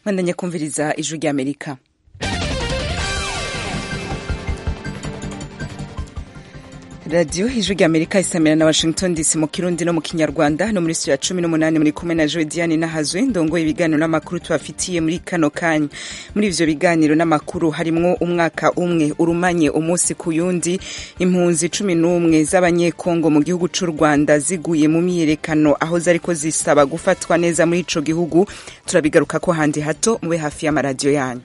mwandanya kumviriza ijwi ry'amerika radiyo ijwi ry'amerika isamira na washington dc mu kirundi no mu kinyarwanda no muri studio ya cumi n'umunani muri kumwe na joe diane nahazwe ndongoye ibiganiro n'amakuru tubafitiye muri kano kanya muri ivyo biganiro n'amakuru harimwo umwaka umwe urumanye umunsi ku yundi impunzi cumi n'umwe z'abanyekongo mu gihugu c'u rwanda ziguye mu myiyerekano aho zariko zisaba gufatwa neza muri ico gihugu turabigaruka ko handi hato mube hafi y'amaradiyo yanyu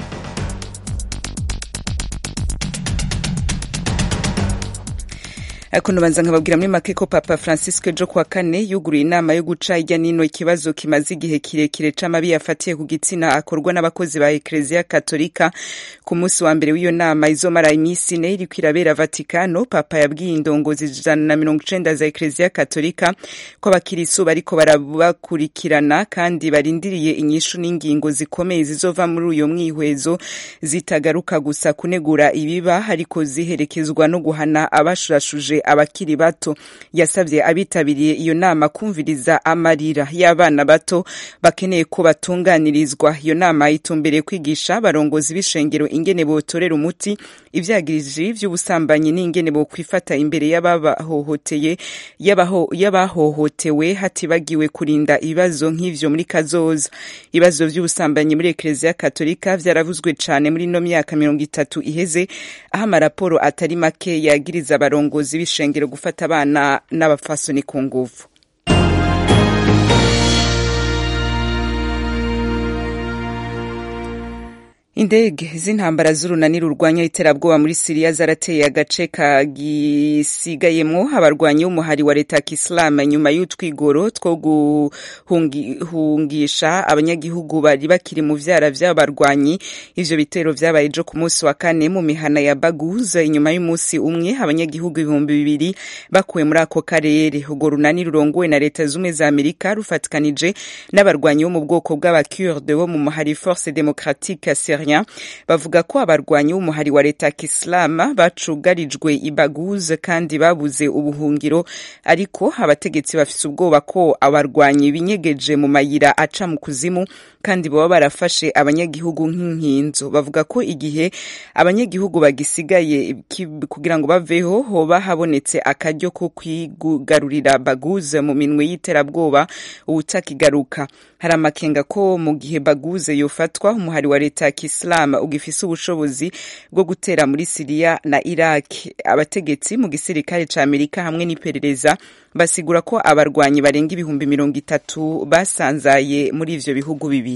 ariko nubanza nkababwira muri make ko papa francisco ejo kuwa kane yuguruye inama yo guca hirya nino ikibazo kimaze igihe kirekire c'amabi yafatiye ku gitsina akorwa n'abakozi ba ekleziya katolika ku munsi wa mbere w'iyo nama izomara iminsi ine iriko irabera vatikano papa yabwiye indongozi ijana na mirongo icenda za ekleziya katolika ko abakirisu bariko barabakurikirana kandi barindiriye inyishu n'ingingo zikomeye zizova muri uyo mwihwezo zitagaruka gusa kunegura ibiba ariko ziherekezwa no guhana abashurashuje abakiri bato yasabye abitabiriye iyo nama kumviriza amarira y'abana bato bakeneye ko batunganirizwa iyo nama itumbereye kwigisha abarongozi b'ishengero ingene botorera umuti ivyagiriji vy'ubusambanyi n'ingene bokwifata imbere y'abahohoteye y'abahohotewe hatibagiwe kurinda ibibazo nk'ivyo muri kazoza ibibazo vy'ubusambanyi muri ekleziya katolika vyaravuzwe cane muri ino myaka mirongo itatu iheze aho amaraporo atari make yagiriza abarongozi b'ishengero gufata abana n'abafasoni ku nguvu indege z'intambara z'urunani rurwanya iterabwoba muri siriya zarateye agace kagisigayemwo abarwanyi b'umuhari wa leta ya kisilamu nyuma y'utwigoro two guhungisha abanyagihugu bari bakiri mu vyara vy'abarwanyi ivyo bitero vyabaye ejo ku munsi wa kane mu mihana ya baguz inyuma y'umunsi umwe abanyagihugu ibihumbi bibiri bakuwe muri ako karere urwo runani rurongowe na leta z'ubumwe za amerika rufatikanije n'abarwanyi bo mu bwoko bw'abakurde bo mu muhari force démocratique ya syria bavuga ko abarwanyi b'umuhari wa leta ya kisilamu bacugarijwe ibaguz kandi babuze ubuhungiro ariko abategetsi bafise ubwoba ko abarwanyi binyegeje mu mayira aca mu kuzimu kandi baba barafashe abanyagihugu nk'inkinzo bavuga ko igihe abanyagihugu bagisigaye kugira ngo baveho hoba habonetse akaryo ko kwigarurira baguze mu minwe y'iterabwoba ubutakigaruka hari amakenga ko mu gihe baguze yofatwa umuhari wa leta ya kisilamu ugifise ubushobozi bwo gutera muri siriya na iraq abategetsi mu gisirikare ca amerika hamwe n'iperereza basigura ko abarwanyi barenga ibihumbi mirongo itatu basanzaye muri ivyo bihugu bibiri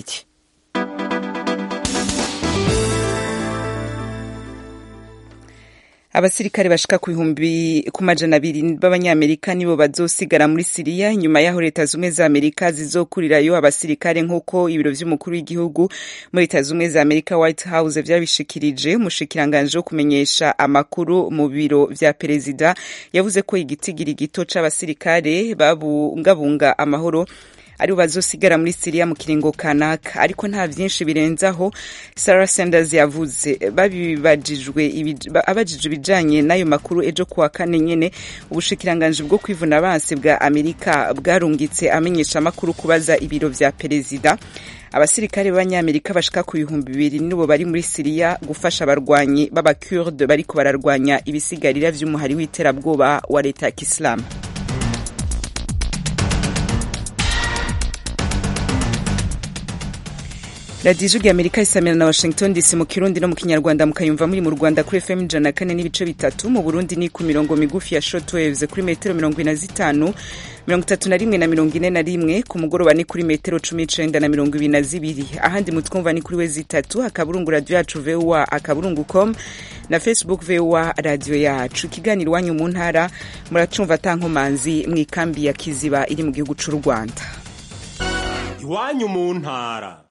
abasirikare bashika ku bihumbi ku majana abiri b'abanyamerika nibo bazosigara muri siriya inyuma y'aho leta zumwe za amerika zizokurirayo abasirikare nk'uko ibiro vy'umukuru w'igihugu muri leta zumwe za amerika white house vyabishikirije umushikiranganje wo kumenyesha amakuru mu biro vya perezida yavuze ko igitigiri gito c'abasirikare babungabunga amahoro aribo bazosigara muri siriya mu kiringo kanaka ariko nta vyinshi birenzaho sarah sanders yavuze babibajijwe abajijwe ibijanye n'ayo makuru ejo kuwa kane nyene ubushikiranganji bwo kwivuna abansi bwa amerika bwarungitse amenyesha amakuru kubaza ibiro vya perezida abasirikare b'abanyamerika bashika ku bihumbi bibiri nibo bari muri siriya gufasha abarwanyi b'abakurde bariko bararwanya ibisigarira vy'umuhari w'iterabwoba wa leta ya kisilamu radiyo ijwi amerika isamira na washington dc mu kirundi no mu kinyarwanda mukayumva muri mu rwanda kuri fm ijana na kane n'ibice bitatu mu burundi ni ku mirongo migufi ya shortwaves kuri metero mirongo ine na zitanu mirongo itatu na rimwe na mirongo ine na rimwe ku mugoroba ni kuri metero cumi n'icenda na mirongo ibiri na zibiri ahandi mutwumva ni kuri we zitatu akaburungu radiyo yacu voa akaburungu com na facebook voa radiyo yacu ikiganiro iwanyu mu ntara muracumva atankomanzi mu ikambi ya kiziba iri mu gihugu c'u rwanda iwanyu mu ntara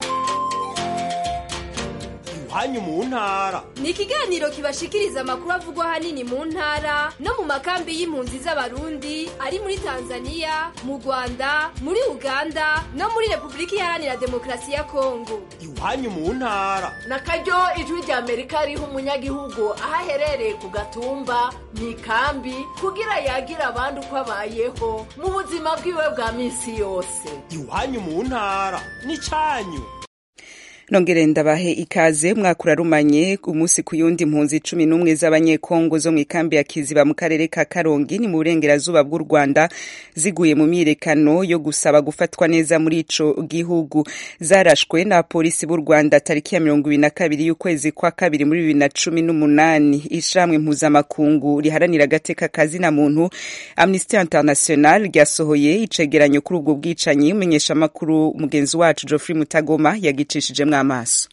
hanyu mu ntara ni ikiganiro kibashikiriza amakuru avugwa hanini mu ntara no mu makambi y'impunzi z'abarundi ari muri tanzania mu rwanda muri uganda no muri repubulika iharanira demokarasi ya kongo iwanyu mu ntara na karyo ijwi rya amerika riha umunyagihugu aho aherereye ku gatumba mu ikambi kugira yagira abandi uko abayeho mu buzima bwiwe bwa minsi yose iwanyu mu ntara ni cyanyu nongere ndabahe ikaze umwaka urarumanye umunsi ku yundi impunzi cumi n'umwe z'abanyekongo zo mu ikambi ya kiziba mu karere ka karongi ni mu burengerazuba bw'u rwanda ziguye mu myiyerekano yo gusaba gufatwa neza muri ico gihugu zarashwe na polisi b'u rwanda tariki ya mirongo ibiri na kabiri y'ukwezi kwa kabiri muri bibiri na cumi n'umunani ishirahamwe mpuzamakungu riharanira agateka kazina muntu amnesty international ryasohoye icegeranyo kuri ubwo bwicanyi umenyeshamakuru mugenzi wacu geoffrey mutagoma yagicishijemwo amaso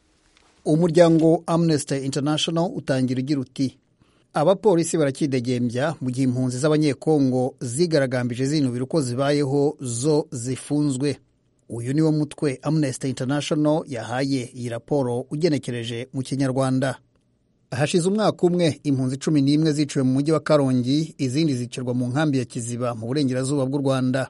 umuryango amnesty international utangira ugira uti abapolisi barakidegembya mu gihe impunzi z'abanyekongo zigaragambije zinubira uko zibayeho zo zifunzwe uyu niwo mutwe amnesty international yahaye iyi raporo ugenekereje mu kinyarwanda hashize umwaka umwe impunzi cumi n'imwe ziciwe mu mujyi wa karongi izindi zicirwa mu nkambi ya kiziba mu burengerazuba bw'u rwanda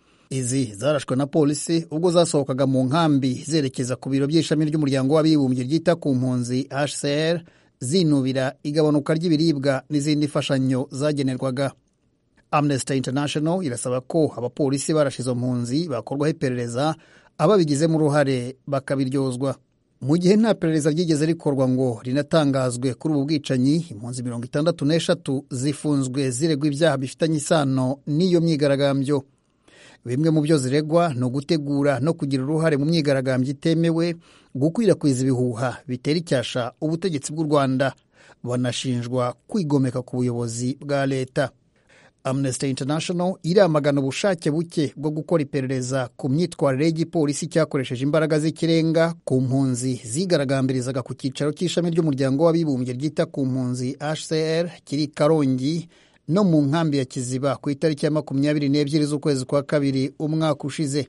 izi zarashwe na polisi ubwo zasohokaga mu nkambi zerekeza ku biro by'ishami ry'umuryango w'abibumbye ryita ku mpunzi hcr zinubira igabanuka ry'ibiribwa n'izindi mfashanyo zagenerwaga amnesty international irasaba ko abapolisi barashe izo mpunzi bakorwaho iperereza ababigizemo uruhare bakabiryozwa mu gihe nta perereza ryigeze rikorwa ngo rinatangazwe kuri ubu bwicanyi impunzi mirongo itandatu n'eshatu zifunzwe ziregwa ibyaha bifitanye isano n'iyo myigaragambyo bimwe mu byo ziregwa ni ugutegura no kugira uruhare mu myigaragambyo itemewe gukwirakwiza ibihuha bitera icyasha ubutegetsi bw'u rwanda banashinjwa kwigomeka ku buyobozi bwa leta amnesty international iramagana ubushake buke bwo gukora iperereza ku myitwarire y'igipolisi cyakoresheje imbaraga z'ikirenga ku mpunzi zigaragambirizaga ku cyicaro cy'ishami ry'umuryango w'abibumbye ryita ku mpunzi hcr kiri karongi no mu nkambi ya kiziba ku itariki ya makumyabiri n'ebyiri z'ukwezi kwa kabiri umwaka ushize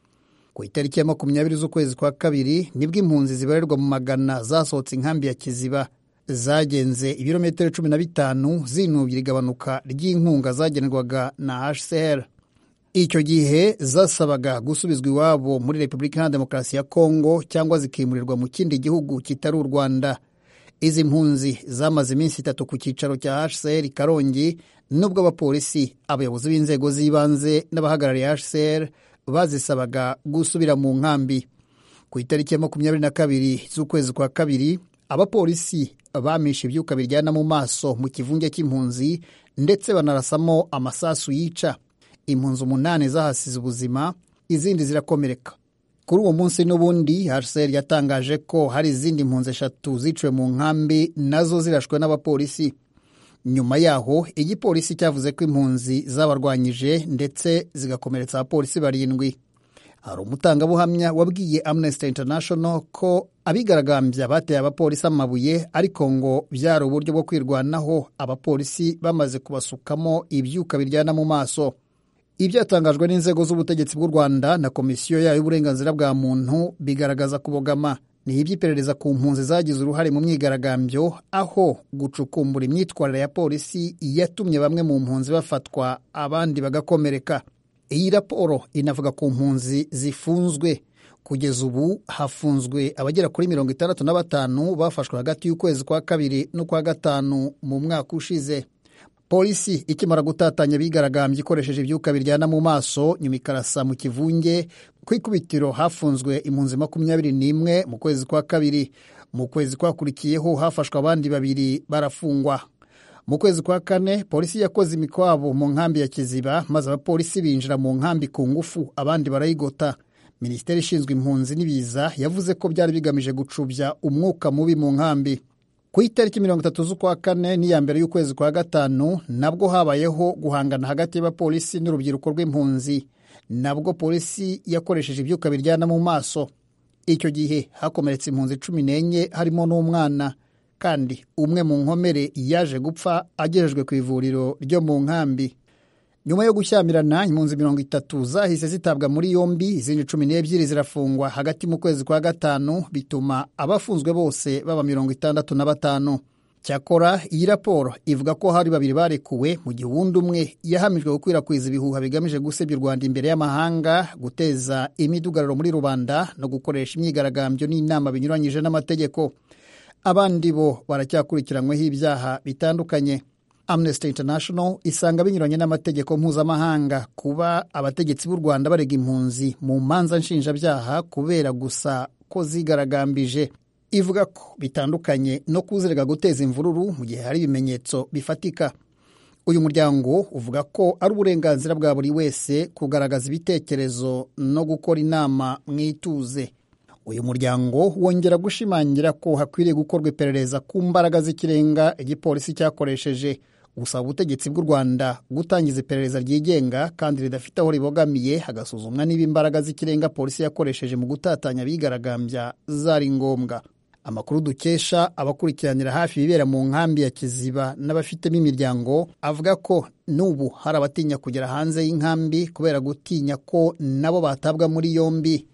ku itariki ya makumyabiri z'ukwezi kwa kabiri nibwo impunzi zibarirwa mu magana zasohotse inkambi ya kiziba zagenze ibirometero cumi na bitanu zinubira igabanuka ry'inkunga zagenerwaga na hcr icyo gihe zasabaga gusubizwa iwabo muri repubulika iharanira demokarasi ya kongo cyangwa zikimurirwa mu kindi gihugu kitari u rwanda izi mpunzi zamaze iminsi itatu ku cyicaro cya hcr karongi nubwo abapolisi abayobozi b'inzego z'ibanze n'abahagarariye hcr bazisabaga gusubira mu nkambi ku itariki ya makumyabiri na kabiri z'ukwezi kwa kabiri abapolisi bamishe ibyuka biryana mu maso mu kivunge cy'impunzi ndetse banarasamo amasasu yica impunzi umunani zahasize ubuzima izindi zirakomereka kuri uwo munsi n'ubundi hcr yatangaje ko hari izindi mpunzi eshatu ziciwe mu nkambi nazo zirashwe n'abapolisi nyuma yaho igipolisi cyavuze ko impunzi zabarwanyije ndetse zigakomeretsa abapolisi barindwi hari umutangabuhamya wabwiye amnesty international ko abigaragambya bateye abapolisi amabuye ariko ngo byari uburyo bwo kwirwanaho abapolisi bamaze kubasukamo ibyuka biryana mu maso ibyatangajwe n'inzego z'ubutegetsi bw'u rwanda na komisiyo yayo y'uburenganzira bwa muntu bigaragaza kubogama ni iby'iperereza ku mpunzi zagize uruhare mu myigaragambyo aho gucukumbura imyitwarire ya polisi yatumye bamwe mu mpunzi bafatwa abandi bagakomereka iyi raporo inavuga ku mpunzi zifunzwe kugeza ubu hafunzwe abagera kuri mirongo itandatu na batanu bafashwe hagati y'ukwezi kwa kabiri n'ukwa gatanu mu mwaka ushize polisi ikimara gutatanya abigaragambye ikoresheje ibyuka biryana mu maso nyuma ikarasa mu kivunge ku ikubitiro hafunzwe impunzi makumyabiri n'imwe mu kwezi kwa kabiri mu kwezi kwakurikiyeho hafashwe abandi babiri barafungwa mu kwezi kwa kane polisi yakoze imikwabo mu nkambi ya kiziba maze abapolisi binjira mu nkambi ku ngufu abandi barayigota minisiteri ishinzwe impunzi n'ibiza yavuze ko byari bigamije gucubya umwuka mubi mu nkambi ku itariki mirongo itatu z'ukwa kane n'iya mbere y'ukwezi kwa gatanu nabwo habayeho guhangana hagati y'abapolisi n'urubyiruko rw'impunzi nabwo polisi yakoresheje ibyuka biryana mu maso icyo gihe hakomeretse impunzi cumi n'enye harimo n'umwana kandi umwe mu nkomere yaje gupfa agejejwe ku ivuriro ryo mu nkambi nyuma yo gushyamirana impunzi mirongo itatu zahise zitabwa muri yombi izindi cumi n'ebyiri zirafungwa hagati mu kwezi kwa gatanu bituma abafunzwe bose baba mirongo itandatu na batanu cyakora iyi raporo ivuga ko hari babiri barekuwe mu gihe uwundi umwe yahamijwe gukwirakwiza ibihuha bigamije gusebya u rwanda imbere y'amahanga guteza imidugararo muri rubanda no gukoresha imyigaragambyo n'inama binyuranyije n'amategeko abandi bo baracyakurikiranweho ibyaha bitandukanye amnesty international isanga binyuranye n'amategeko mpuzamahanga kuba abategetsi b'u rwanda barega impunzi mu manza nshinjabyaha kubera gusa ko zigaragambije ivuga ko bitandukanye no kuzirega guteza imvururu mu gihe hari ibimenyetso bifatika uyu muryango uvuga ko ari uburenganzira bwa buri wese kugaragaza ibitekerezo no gukora inama mu ituze uyu muryango wongera gushimangira ko hakwiriye gukorwa iperereza ku mbaraga z'ikirenga igipolisi cyakoresheje gusaba ubutegetsi bw'u rwanda gutangiza iperereza ryigenga kandi ridafite aho ribogamiye hagasuzumwa niba imbaraga z'ikirenga polisi yakoresheje mu gutatanya abigaragambya zari ngombwa amakuru dukesha abakurikiranira hafi ibibera mu nkambi ya kiziba n'abafitemo imiryango avuga ko n'ubu hari abatinya kugera hanze y'inkambi kubera gutinya ko nabo batabwa muri yombi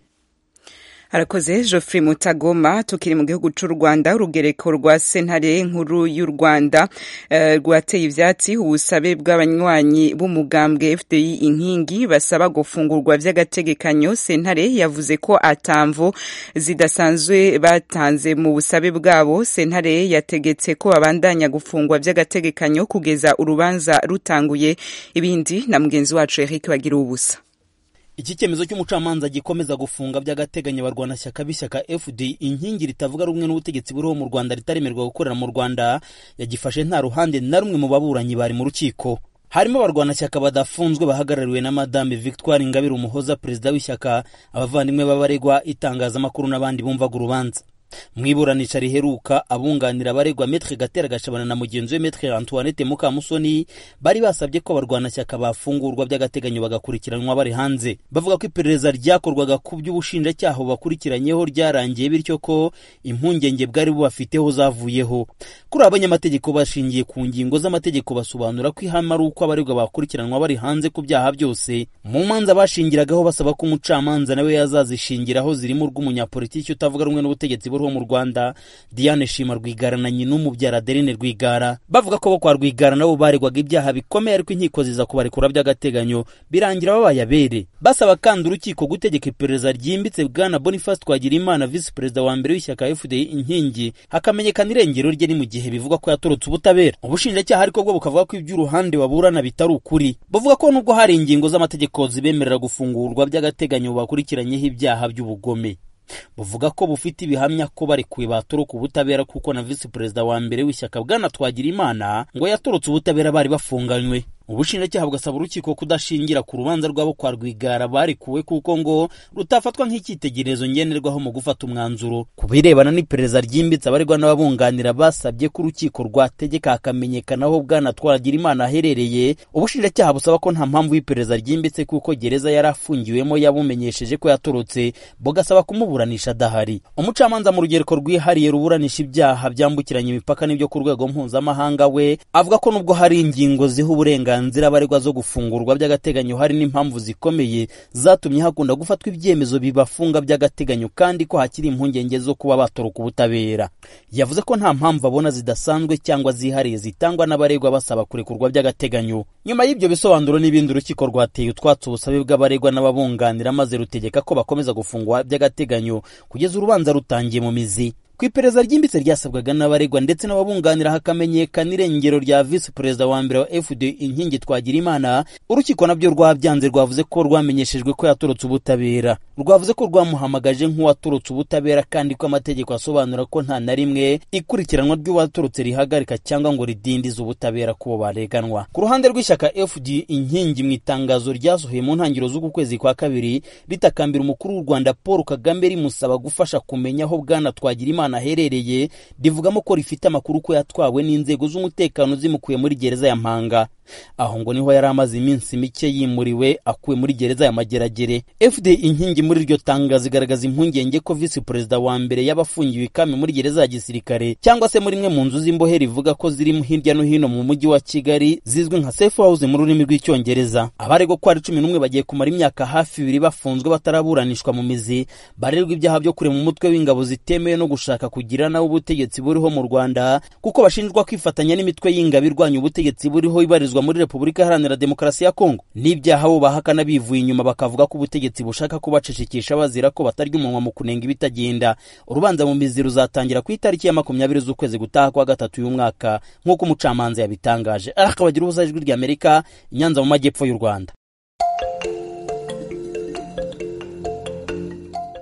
harakoze Geoffrey Mutagoma tukiri mu gihugu cy'u Rwanda urugereko rwa sentare nkuru y'u Rwanda uh, rwateye ivyatsi ubusabe bw'abanywanyi b'umugambwe FDI inkingi basaba gufungurwa vy'agategekanyo sentare yavuze ko atamvo zidasanzwe batanze mu busabe bwabo sentare yategetse ko babandanya gufungwa vy'agategekanyo kugeza urubanza rutanguye ibindi na mugenzi wacu Eric bagira ubusa iki cyemezo cy'umucamanza gikomeza gufunga by'agateganyo abarwanashyaka b'ishyaka fd inkingi ritavuga rumwe n'ubutegetsi buriho mu rwanda ritaremerwa gukorera mu rwanda yagifashe nta ruhande na rumwe mu baburanyi bari mu rukiko harimo abarwanashyaka badafunzwe bahagarariwe na madame victoire ingabire umuhoza perezida w'ishyaka abavandimwe b'abaregwa itangazamakuru n'abandi bumvaga urubanza mu iburanisha riheruka abunganira abaregwa metre gatera gashabana na mugenzi we metre antoinette mukamusoni bari basabye ko abarwanashyaka bafungurwa by'agateganyo bagakurikiranwa bari hanze bavuga ko iperereza ryakorwaga ku by'ubushinjacyaha bakurikiranyeho ryarangiye bityo ko impungenge bwari bubafiteho zavuyeho kuri abanyamategeko bashingiye ku ngingo z'amategeko basobanura ko ihame ari uko abaregwa bakurikiranwa bari hanze ku byaha byose mu manza bashingiragaho basaba ko umucamanza nawe yazazishingiraho zirimo urw'umunyapolitiki utavuga rumwe n'ubutegetsi buriho mu rwanda diane shima rwigara na nyina umubyara adeline rwigara bavuga ko bo kwa rwigara nabo baregwaga ibyaha bikomeye ariko inkiko ziza kubarekura by'agateganyo birangira babaye abere basaba kandi urukiko gutegeka iperereza ryimbitse bwana boniface twagirimana visi perezida wa mbere w'ishyaka fdi inkingi hakamenyekana irengero rye ni mu gihe bivugwa ko yatorotse ubutabera ubushinjacyaha ariko bwo bukavuga ko iby'uruhande baburana bitari ukuri bavuga ko nubwo hari ingingo z'amategeko zibemerera gufungurwa by'agateganyo bakurikiranyeho ibyaha by'ubugome buvuga ko bufite ibihamya ko barekuwe batoroka ubutabera kuko na visi perezida wa mbere w'ishyaka bwana twagira imana ngo yatorotse ubutabera bari bafunganywe ubushinjacyaha bugasaba urukiko kudashingira ku rubanza rwabo kwa rwigara barekuwe kuko ngo rutafatwa nk'icyitegererezo ngenerwaho mu gufata umwanzuro ku birebana n'iperereza ryimbitse abaregwa n'ababunganira basabye ko urukiko rwategeka hakamenyekana aho bwana twagira imana aherereye ubushinjacyaha busaba ko nta mpamvu y'iperereza ryimbitse kuko gereza yari afungiwemo yabumenyesheje ko yatorotse bugasaba kumuburanisha adahari umucamanza mu rugereko rwihariye ruburanisha ibyaha byambukiranya imipaka n'ibyo ku rwego mpuzamahanga we avuga ko nubwo hari ingingo ziha uburenganzira uburenganzira abaregwa zo gufungurwa by'agateganyo hari n'impamvu zikomeye zatumye hakunda gufatwa ibyemezo bibafunga by'agateganyo kandi ko hakiri impungenge zo kuba batoroka ubutabera yavuze ko nta mpamvu abona zidasanzwe cyangwa zihariye zitangwa n'abaregwa basaba kurekurwa by'agateganyo nyuma y'ibyo bisobanuro n'ibindi urukiko rwateye utwatsi ubusabe bw'abaregwa n'ababunganira maze rutegeka ko bakomeza gufungwa by'agateganyo kugeza urubanza rutangiye mu mizi ku iperereza ryimbitse ryasabwaga n'abaregwa ndetse n'ababunganira hakamenyekana irengero rya visi perezida wa mbere wa fd inkingi twagira imana urukiko nabyo rwabyanze rwavuze ko rwamenyeshejwe ko yatorotse ubutabera rwavuze ko rwamuhamagaje nk'uwatorotse ubutabera kandi ko amategeko asobanura ko nta na rimwe ikurikiranwa ry'uwatorotse rihagarika cyangwa ngo ridindize ubutabera kubo bareganwa ku ruhande rw'ishyaka fd inkingi mu itangazo ryasohoye mu ntangiriro z'uku kwezi kwa kabiri ritakambira umukuru w'u rwanda paul kagame rimusaba gufasha kumenya aho bwana twagira imana aherereye rivugamo ko rifite amakuru ko yatwawe n'inzego z'umutekano zimukuye muri gereza ya mpanga aho ngo niho yari amaze iminsi mike yimuriwe akuwe muri gereza ya mageragere fd inkingi muri iryo tangazo igaragaza impungenge ko visi perezida wa mbere y'abafungiwe ikami muri gereza ya gisirikare cyangwa se muri imwe mu nzu z'imbohe rivuga ko ziri hirya no hino mu mujyi wa kigali zizwi nka safe house mu rurimi rw'icyongereza abaregwa ko ari cumi n'umwe bagiye kumara imyaka hafi ibiri bafunzwe bataraburanishwa mu mizi barerwa ibyaha byo kurema umutwe w'ingabo zitemewe no gushaka kugira nawe ubutegetsi buriho mu rwanda kuko bashinjwa kwifatanya n'imitwe y'ingabo irwanya ubutegetsi buriho ibarizwa muri repubulika iharanira demokarasi ya kongo n'ibyaha bo bahakana bivuye inyuma bakavuga ko ubutegetsi bushaka kubacecekesha bazira ko batarya umunwa mu kunenga ibitagenda urubanza mu mizi ruzatangira ku itariki ya makumyabiri z'ukwezi gutaha kwa gatatu y'umwaka nk'uko umucamanza yabitangaje akabagira ubusa ijwi ry'amerika inyanza mu majyepfo y'u rwanda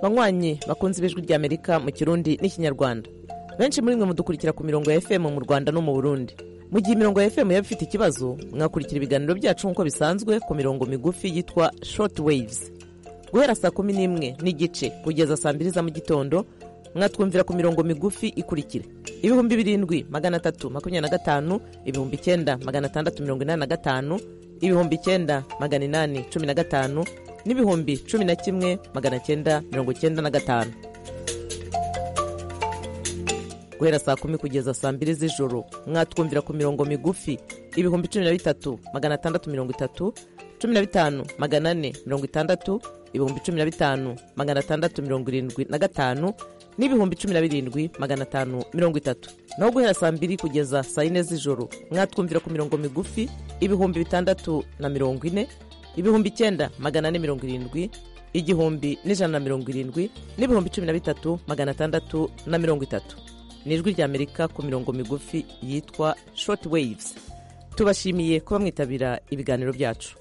banywanyi bakunze ibijwi rya amerika mu kirundi n'ikinyarwanda benshi muri mwe mudukurikira ku mirongo ya fm mu rwanda no mu burundi mu gihe imirongo ya fm yaba ifite ikibazo mwakurikira ibiganiro byacu nk'uko bisanzwe ku mirongo migufi yitwa short waves guhera saa kumi n'imwe n'igice kugeza saa mbiri za mu gitondo mwatwumvira ku mirongo migufi ikurikira ibihumbi birindwi magana atatu makumyabiri na gatanu ibihumbi icyenda magana atandatu mirongo inani na gatanu ibihumbi icyenda magana inani cumi na gatanu n'ibihumbi cumi na kimwe magana cyenda mirongo cyenda na gatanu guhera saa kumi kugeza saa mbiri z'ijoro mwatwumvira ku mirongo migufi ibihumbi cumi na bitatu magana atandatu mirongo itatu cumi na bitanu magana ane mirongo itandatu ibihumbi cumi na bitanu magana atandatu mirongo irindwi na gatanu n'ibihumbi cumi na birindwi magana atanu mirongo itatu naho guhera saa mbiri kugeza saa yine z'ijoro mwatwumvira ku mirongo migufi ibihumbi bitandatu na mirongo ine ibihumbi icyenda magana ane mirongo irindwi igihumbi n'ijana na mirongo irindwi n'ibihumbi cumi na bitatu magana atandatu na mirongo itatu ni ijwi ry'amerika ku mirongo migufi yitwa short waves tubashimiye kuba mwitabira ibiganiro byacu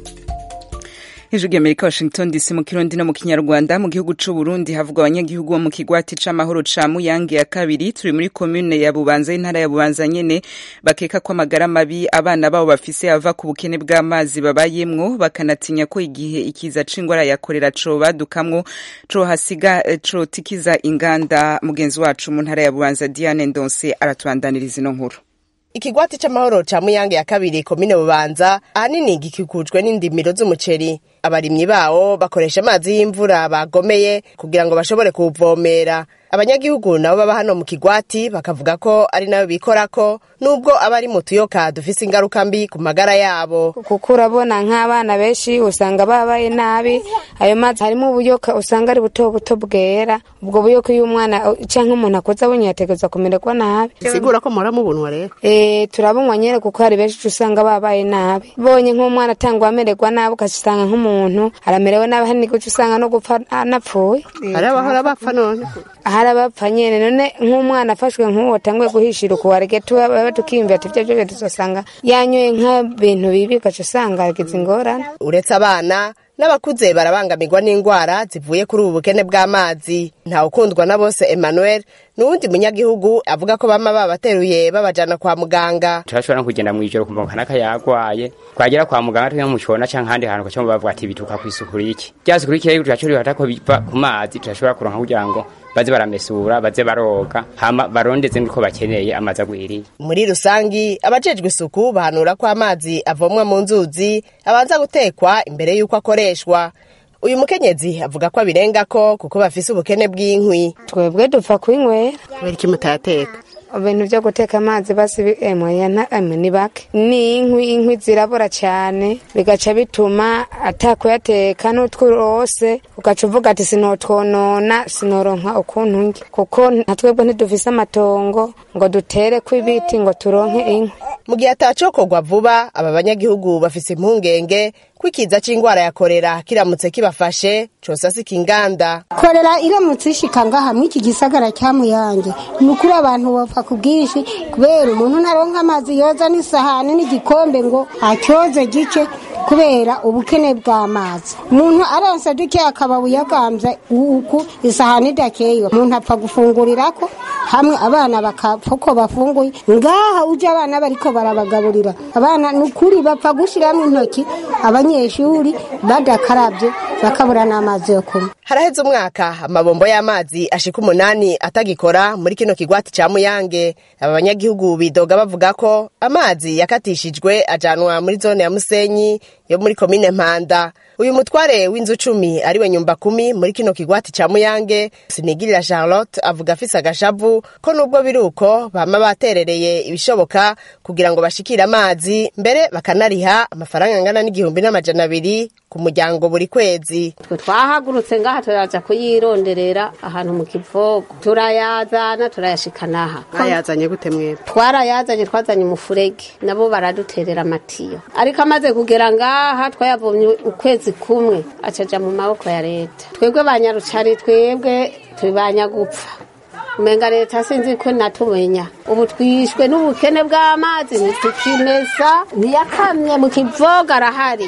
hejuru y'amerika washington dc mu kirundi no mu kinyarwanda mu gihugu c'u burundi havugwa abanyagihugu bo mu kigwati c'amahoro ca muyange ya kabiri turi muri komune ya bubanza y'intara ya bubanza nyene bakeka ko amagara mabi abana babo bafise ava ku bukene bw'amazi babayemwo bakanatinya ko igihe ikiza c'ingwara ya korera cobadukamwo cohasiga cotikiza inganda mugenzi wacu mu ntara ya bubanza diane ndonse aratubandaniriza ino nkuru ikigwati c'amahoro ca muyange ya kabiri komine bubanza ahanini gikikujwe n'indimiro z'umuceri abarimyi bawo bakoresha amazi y'imvura bagomeye kugira ngo bashobore kuwuvomera abanyagihugu nabo baba hano mu kigwati bakavuga ko ari nayo bikorako nubwo aba ari mu tuyoka dufise ingaruka mbi ku magara yabo kuko urabona nk'abana benshi usanga babaye nabi ayo mazi harimo ubuyoka usanga ari buto buto bwera ubwo buyoka iyo umwana cyangwa umuntu akoze abonye yategereza kumererwa nabi sigura ko muhora mubunwa rero eh turabunywa nyene kuko hari benshi usanga babaye nabi bonye nk'umwana atangwa amererwa nabi ugasanga nk'umuntu aramerewe nabi hari n'iguca usanga no gupfa anapfuye hari abahora bapfa none hari abapfa nyene none nk'umwana afashwe nk'uwo tanguye guhishira ukuwarege tuba tukiyumvira ati ivyo vyose tuzosanga yanyoye nk'ibintu bibi ugaca usanga agize ingorane uretse abana n'abakuze barabangamirwa n'indwara zivuye kuri ubu bukene bw'amazi ntawukundwa na bose emmanuel n'uwundi munyagihugu avuga ko bama babateruye babajana kwa muganga turashobora no kugenda mw'ijoro kumva kanaka yagwaye twagera kwa muganga tujya mucona canke ahandi hantu ugaca bavuga ati bituka kw'isuku riki rya suku riki rero turashobora rihata ko biva ku mazi turashobora kuronka kugira ngo baze baramesura baze baroga hama barondeze niko bakeneye amazi agwiriye muri rusangi abajejwe isuku bahanura ko amazi avomwa mu nzuzi abanza gutekwa imbere y'uko akoreshwa uyu mukenyezi avuga ko abirengako kuko bafise ubukene bw'inkwi twebwe dupfa kwinywera kubera iki mutayateka ibintu byo guteka amazi basi emwe ni bake ni inkwi inkwi zirabura cyane bigaca bituma atakuyateka n'utwurose ugaca uvuga ati sinotwonona sinoronka ukuntu njye kuko nka twebwe ntidufise amatongo ngo dutere kw'ibiti ngo turonke inkwi mu gihe atacokorwa vuba aba banyagihugu bafise impungenge ko ikiza c'ingwara ya korera kiramutse kibafashe cosasika inganda korera iramutse ishika ngaha mw'iki gisagara cya muyange ni ukuri abantu bapfa ku bwinshi kubera umuntu ntaronka amazi yoza n'isahani n'igikombe ngo acyoze gice kubera ubukene bw'amazi umuntu aronse duke akaba buyagambye uku isahani idakeye umuntu apfa gufungurirako hamwe abana bakapfa uko bafunguye ngaha uje abana bariko barabagaburira abana ni ukuri bapfa gushiramo intoki abanyeshuri badakarabye bakabura n'amazi yo kunywa haraheze umwaka amabombo y'amazi ashika umunani atagikora muri kino kigwati ca muyange aba banyagihugu bidoga bavuga ko amazi yakatishijwe ajanwa muri zone ya musenyi yo muri komine mpanda uyu mutware w'inzu cumi ariwe nyumba kumi muri kino kigwati ca muyange sinigirira charlotte avuga afise agashavu ko nubwo biri uko bama baterereye ibishoboka kugira ngo bashikire amazi mbere bakanariha amafaranga angana n'igihumbi n'amajana abiri ku muryango buri kwezi twe twahagurutse ngaha turaza kuyironderera ahantu mu kivogo turayazana turayashikana aha mwayazanye gute mwebwe twarayazanye twazanye umufurege nabo baraduterera amatiyo ariko amaze kugera ngaha twayavomye ukwezi kumwe acaja mu maboko ya leta twebwe banyarucari twebwe tubanya gupfa umenga leta sinzi ko natumenya ubu twishwe n'ubukene bw'amazi ntitukimesa ntiyakamye mu kivoga arahari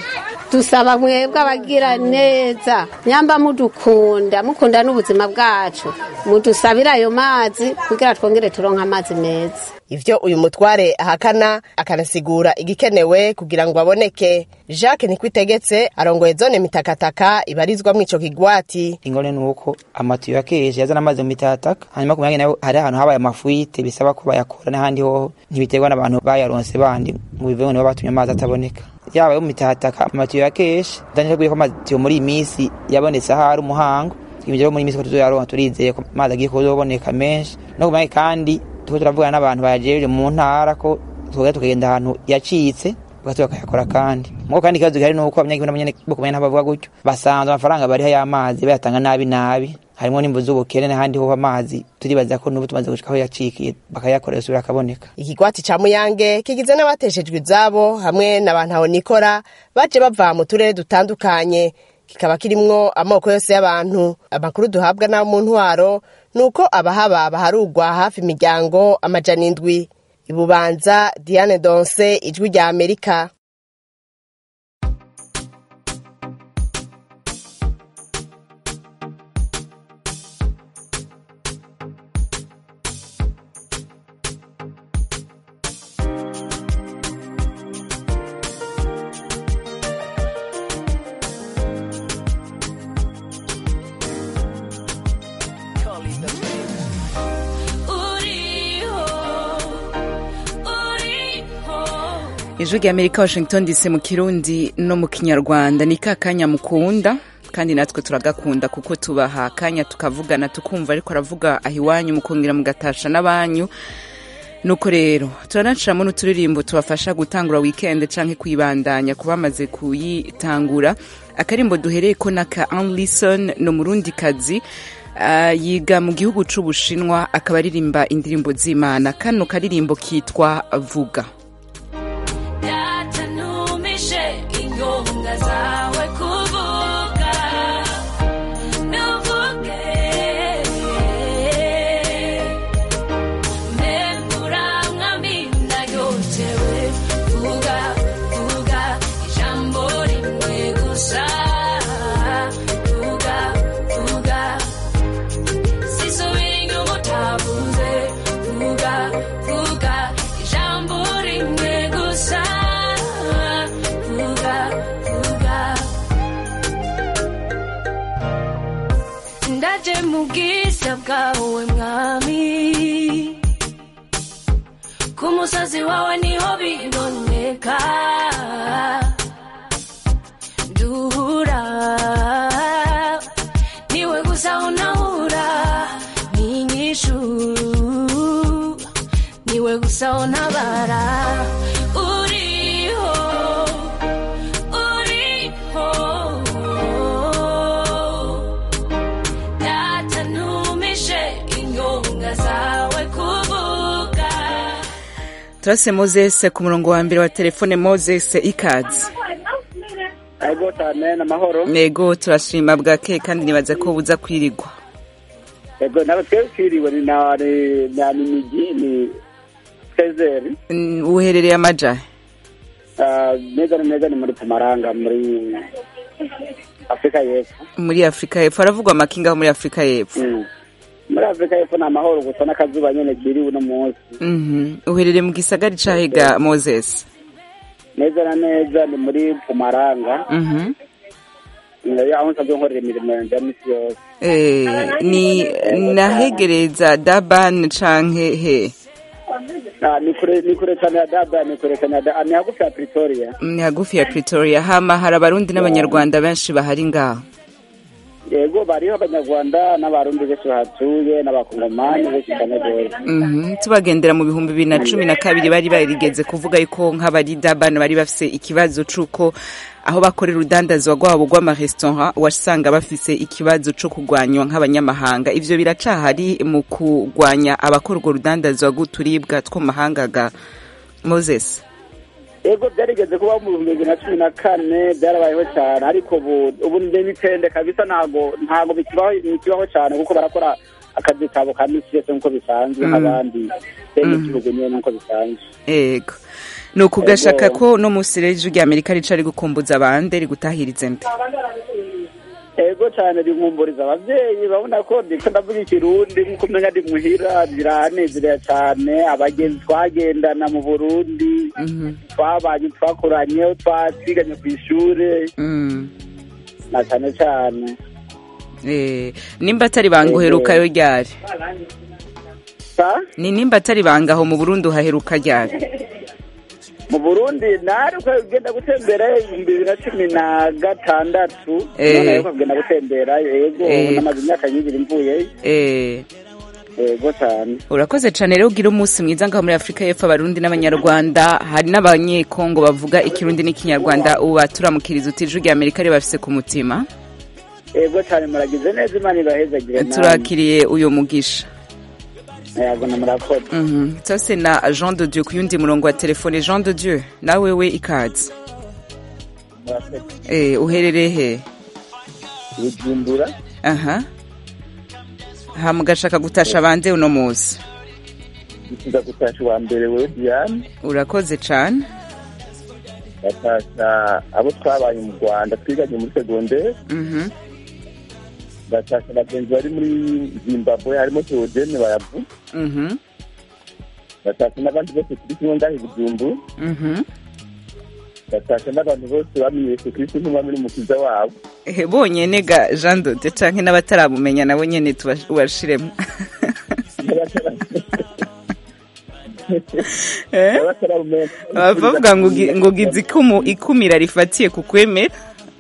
dusaba mwebwe abagira neza nyamba mudukunda mukunda n'ubuzima bwacu mudusabire ayo mazi kugira twongere turonke amazi meza ivyo uyu mutware ahakana akanasigura igikenewe kugira ngo aboneke jacques nikwitegetse arongoye zone mitakataka ibarizwamwo ico kigwati ingone nuko amatiyo yakeshe yazana amazi mu mitataka hanyuma ku myanya nayo hari ahantu habaye amafuite bisaba ko bayakora n'ahandi hoho ntibiterwa n'abantu bayaronse bandi ngo biveho nibo batumye amazi ataboneka yaba yo mu mitataka amatiyo yakeshe ndanije ko amatiyo muri iyi minsi yabonetse ahari umuhango ibyo muri iyi minsi ko tuzoyaronka turizeye ko amazi agiye kuzoboneka menshi no ku myanya kandi tuko turavugana n'abantu bajeje mu ntara ko tuvuga tukagenda ahantu yacitse bagatu bakayakora kandi muko kandi ikibazo gihari nuko abanyagihugu n'abanyene bo kumenya n'abavuga gutyo basanzwe amafaranga bariho y'amazi bayatanga nabi nabi harimo n'imvu z'ubukene n'ahandi ho amazi turibaza ko n'ubu tumaze gushika aho yacikiye bakayakorera subira akaboneka ikigwati ca muyange kigizwe n'abateshejwe izabo hamwe n'abantu aho nikora baje bava mu turere dutandukanye kikaba kirimwo amoko yose y'abantu amakuru duhabwa n'abo mu ntwaro nuko abahaba baharugwa hafi imiryango amajana indwi ibubanza diane donse ijwi rya amerika ijwi rya amerika washington dc mu kirundi no mu kinyarwanda ni ka kanya mukunda kandi natwe turagakunda kuko tubaha akanya tukavugana tukumva ariko aravuga aho iwanyu mukongera mugatasha n'abanyu nuko rero turanaciramo n'uturirimbo tubafasha gutangura wikendi canke kuyibandanya ku bamaze kuyitangura akarimbo duhereye ko naka anlison ni umurundi kazi Uh, yiga mu gihugu c'ubushinwa akaba aririmba indirimbo z'imana kano karirimbo kitwa vuga yatanumishe ingonga zawe kuvuga nuvuge memburamwami ndayotewe vuga vuga ijambo rimwe gusa vuga vuga sisubira inyuma utavuze vuga vuga ijambo rimwe gusa vuga vuga ndaje mu bwiza bwawe mwami ku musozi wawe niho biboneka duhura niwe gusa unahura n'inyishu niwe gusa untabara uriho uriho data ntumishe ingonga zawe kuvuga turase moses ku murongo wa mbere wa telefone moses ikaze ego cyane amahoro nego turashima bwake kandi nibaza ko buza kwirigwa ego ntabwo twari twiriwe ni na ni na ni migi ni sezeri Mm, uherereye amajahe Ah, neza na neza ni muri pumaranga muri afurika y'epfo muri afurika y'epfo haravugwa amakinga aho muri afurika y'epfo Mm. muri afurika y'epfo ni amahoro gusa n'akazuba nyine kiri uno munsi Mhm. uherereye mu gisagari cahega moses neza na neza ni muri pumaranga Mhm. Eh, aho nsanzwe nkorera imirimo yanjye ya misi yose Eh, ni nahegereza daban canke he Ah, ni kure ni kure cyane ya dada ni kure cyane ya dada ni hagufi ya pretoria ni hagufi ya pretoria hama hari abarundi n'abanyarwanda benshi bahari ngaho yego bariho abanyarwanda n'abarundi benshi bahatuye n'abakongomani benshi cyane rwose Mhm. tubagendera mu bihumbi bibiri na cumi na kabiri bari barigeze kuvuga yuko nk'abari daban bari bafise ikibazo c'uko aho bakorera urudandazwa rwabo rw'amaresitora wasanga bafise ikibazo co kugwanywa nk'abanyamahanga ivyo biracahari mu kugwanya abakora urwo rudandazwa rw'uturibwa two mu mahanga ga moses yego byarigeze kubaho mu bihumbi bibiri na cumi na kane byarabayeho cyane ariko ubu ubu ni mitende kabisa ntago ntago bikibaho bikibaho cyane kuko barakora akazi kabo ka misi yose nk'uko bisanzwe Mm. nk'abandi bene Mm. igihugu nyine nk'uko bisanzwe ego ni ukugashaka ko no munsi rero ijwi rya amerika rica rigukumbuza abandi rigutahirize nde ego cyane rinkumburiza ababyeyi babona ko ndiko ndavuga ikirundi nk'uko umenya ndi muhira biranezerera cyane abagenzi twagendana mu burundi twabanye twakoranye twatwiganye ku ishure Mm. na cyane cyane Eh, nimba atari banga uherukayo ryari ni nimba atari banga aho mu burundi uhaheruka ryari mu burundi nari uko ugenda gutembera ibihumbi bibiri na cumi na gatandatu Eh. none ariko kugenda gutembera yego Eh. namaze imyaka nyinshi mvuyeyo Eh, yego cyane urakoze cyane rero ugira umunsi mwiza ngaho muri afurika y'epfo abarundi n'abanyarwanda hari n'abanyekongo bavuga ikirundi n'ikinyarwanda ubu baturamukiriza uti ijwi rya amerika ribafise ku mutima yego cyane muragize neza imana ibahezagire namwe turakiriye uyu mugisha yego na murakoze Mhm. sase na jean de dieu ku yundi murongo wa telefone jean de dieu nawe we ikaze murakoze Eh, uherereye he bujumbura aha hama ugashaka gutasha bande uno munsi bifuza gutasha uwa mbere wewe diane urakoze cane batasha abo twabaye mu rwanda twiganye muri segonderi Mhm. batasha abagenzi bari muri zimbabwe harimo teodene bayavu Mhm. batasha n'abandi bose turi kumwe ngaho i bujumbu Mhm. batasha n'abantu bose bamenye yesu kristo nk'umwami n'umukiza wabo Eh, bonyene ga jean de dieu canke n'abataramumenya nabo nyene tuba- ubashiremo Eh? bavuga ngo ugi- ngo gize ikumu ikumira rifatiye ku kwemera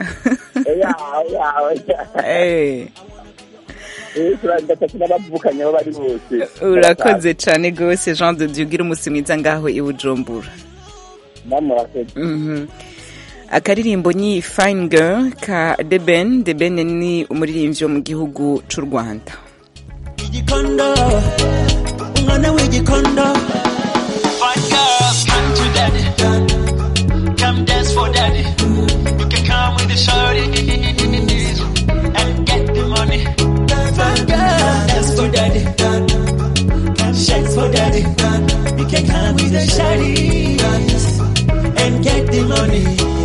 Eh, batasha n'abavukanye aho bari bose urakoze cane gose jean de dieu ugira umunsi mwiza ngaho i bujumbura namurakoze Mhm. akaririmbo ni fine girl ka deben deben ni umuririmbyi wo mu gihugu c'u rwanda igikondo umwana w'igikondo Fine girls, come to daddy come dance for daddy you can come with the shorty and get the money Fine girl, dance for daddy shake for daddy you can come with the shorty and get the money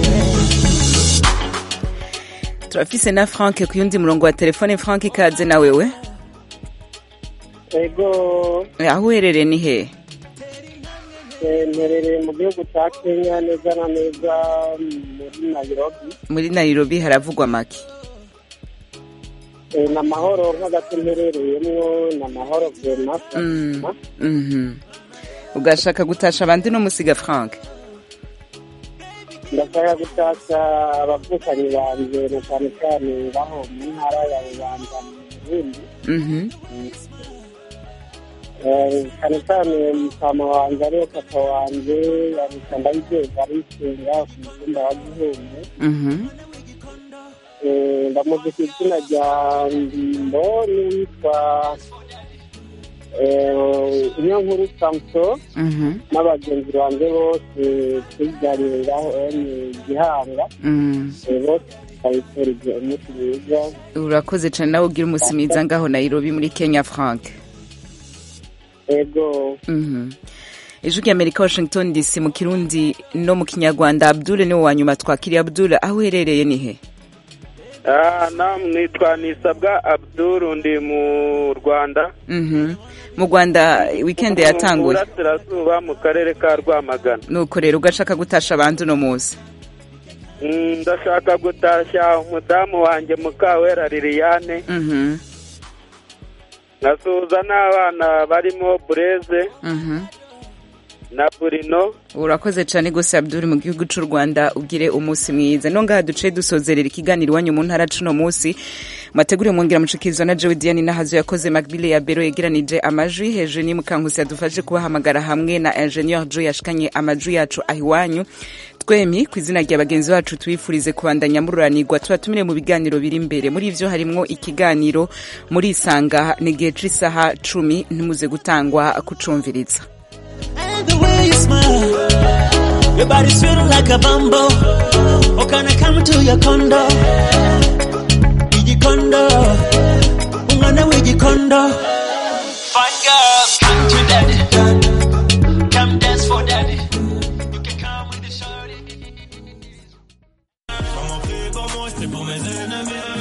turafise na frank ku yundi murongo wa telefone frank ikaze na wewe ego Eh, aho uherereye ni hehe eh, mperereye mu gihugu cya kenya neza na neza muri nairobi muri nairobi haravugwa make Eh, ni amahoro nk'agace mperereyemo ni amahoro vema Mm, mhm. ugashaka gutasha abandi no musiga frank ndashaka gutashya abavukanyi banjye na cyane cyane baho mu ntara ya rubanda mu burundi Mhm. Eh, cyane cyane mutama wanjye ariwe papa wanjye yabika ndayizeza arisenga ku mutumba wa gihungu Mhm. Eh, ndamuzi ku izina rya ndimbo n'uwitwa eh, inyonkuru samso Mhm. n'abagenzi banjye bose twiganiriraho ni gihanga Mm. Eh, bose babifurije umunsi mwiza urakoze cane nawe ugira umunsi mwiza ngaho nairobi muri kenya frank ego Mhm. ijwi rya amerika washington dc mu kirundi no mu kinyarwanda abdul niwe wa nyuma twakiriye abdul aho uherereye ni he Ah, nam nitwa nisabwa abdul ndi mu rwanda Mhm. mu rwanda weekend mu yatanguye burasirazuba mu karere ka rwamagana nuko rero ugashaka gutasha abandi uno munsi Mm, ndashaka gutashya umudamu wanjye mukawera liliane Mhm. nkasuhuza n'abana barimo bureze Mhm. na burino urakoze cyane gose abdul mu gihugu cy'u rwanda ugire umunsi mwiza no ngaha duce dusozerera ikiganiro iwanyu mu ntara cuno munsi mwateguriye mwongera mucikizwa na joe diane nahazo yakoze macbile ya bero yegeranije amajwi hejuru ni mukankusi yadufashe kubahamagara hamwe na ingenieur joe yashikanye amajwi yacu aho iwanyu twemi ku izina rya bagenzi bacu tubifurize kubandanya mururanirwa tuba tumire mu biganiro biri imbere muri ivyo harimwo ikiganiro muri isanga ni igihe c'isaha cumi ntimuze gutangwa kucumviriza And the way you smile, your body's feeling like a bumble. Oh, can I come to your condo?